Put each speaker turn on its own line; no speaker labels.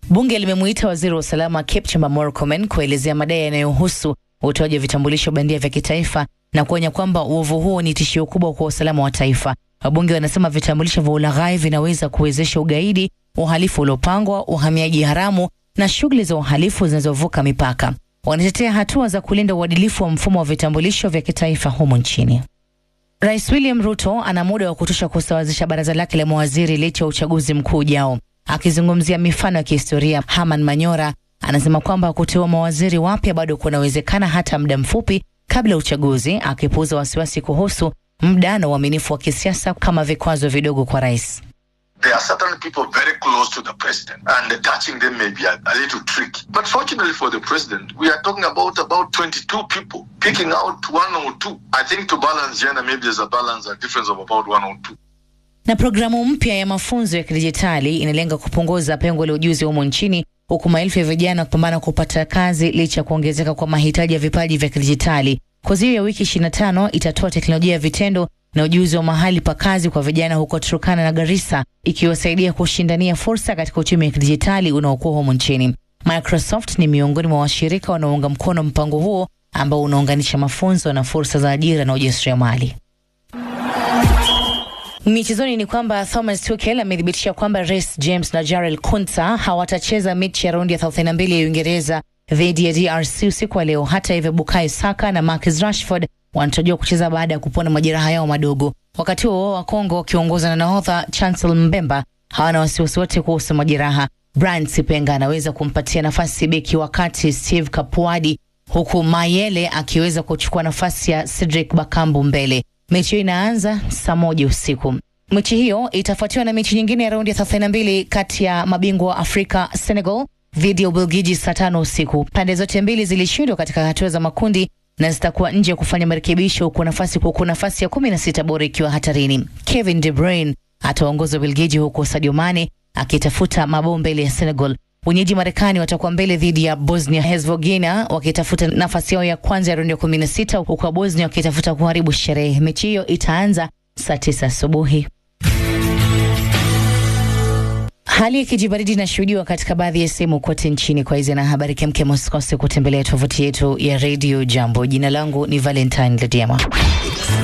Bunge limemuita waziri wa usalama Kipchumba Murkomen kuelezea madai yanayohusu utoaji wa vitambulisho bandia vya kitaifa na kuonya kwamba uovu huo ni tishio kubwa kwa usalama wa taifa. Wabunge wanasema vitambulisho vya ulaghai vinaweza kuwezesha ugaidi, uhalifu uliopangwa, uhamiaji haramu na shughuli za uhalifu zinazovuka mipaka. Wanatetea hatua za kulinda uadilifu wa mfumo wa vitambulisho vya kitaifa humu nchini. Rais William Ruto ana muda wa kutosha kusawazisha baraza lake la mawaziri licha ya uchaguzi mkuu ujao. Akizungumzia mifano ya kihistoria, Herman Manyora anasema kwamba kuteua mawaziri wapya bado kunawezekana hata muda mfupi kabla ya uchaguzi, akipuuza wasiwasi kuhusu muda na uaminifu wa kisiasa kama vikwazo vidogo kwa rais.
There are certain people very close to the president, and touching them may be a, a little tricky. But fortunately for the president, we are talking about about 22 people. Picking out one or two, I think to balance gender, maybe there's a balance, a difference of about one or two.
Na programu mpya ya mafunzo ya kidijitali inalenga kupunguza pengo la ujuzi humo nchini huku maelfu ya vijana kupambana kupata kazi licha ya kuongezeka kwa mahitaji ya vipaji vya kidijitali. Kozi hiyo ya wiki 25 itatoa teknolojia ya vitendo na ujuzi wa mahali pa kazi kwa vijana huko Turkana na Garissa, ikiwasaidia kushindania fursa katika uchumi wa kidijitali unaokuwa humu nchini. Microsoft ni miongoni mwa washirika wanaounga mkono mpango huo ambao unaunganisha mafunzo na fursa za ajira na ujasiriamali. Michezoni ni kwamba Thomas Tuchel amethibitisha kwamba Reece James na Jarrell Kunta hawatacheza mechi ya raundi ya 32 ya Uingereza dhidi ya DRC usiku wa leo. Hata hivyo, Bukayo Saka na Marcus Rashford wanatarajiwa kucheza baada ya kupona majeraha yao madogo. Wakati huo wa Kongo wakiongozwa na nahodha Chancel Mbemba hawana wasiwasi wote kuhusu majeraha. Brian Sipenga anaweza kumpatia nafasi beki wakati Steve Kapuadi, huku Mayele akiweza kuchukua nafasi ya Cedric Bakambu mbele. Mechi hiyo inaanza saa moja usiku. Mechi hiyo itafuatiwa na mechi nyingine ya raundi ya 32 kati ya mabingwa wa Afrika Senegal dhidi ya Ubelgiji saa tano usiku. Pande zote mbili zilishindwa katika hatua za makundi na zitakuwa nje ya kufanya marekebisho, huku nafasi huku nafasi ya kumi na sita bora ikiwa hatarini. Kevin De Bruyne ataongoza Ubelgiji, huku Sadio Mane akitafuta mabao mbele ya Senegal. Wenyeji Marekani watakuwa mbele dhidi ya Bosnia Herzegovina wakitafuta nafasi yao ya kwanza ya raundi ya kumi na sita huku Bosnia wakitafuta kuharibu sherehe. Mechi hiyo itaanza saa tisa asubuhi. Hali ya kijibaridi inashuhudiwa katika baadhi ya sehemu kote nchini. Kwa hizi na habari kemkem, usikose kutembelea tovuti yetu ya redio Jambo. Jina langu ni Valentine Lediama.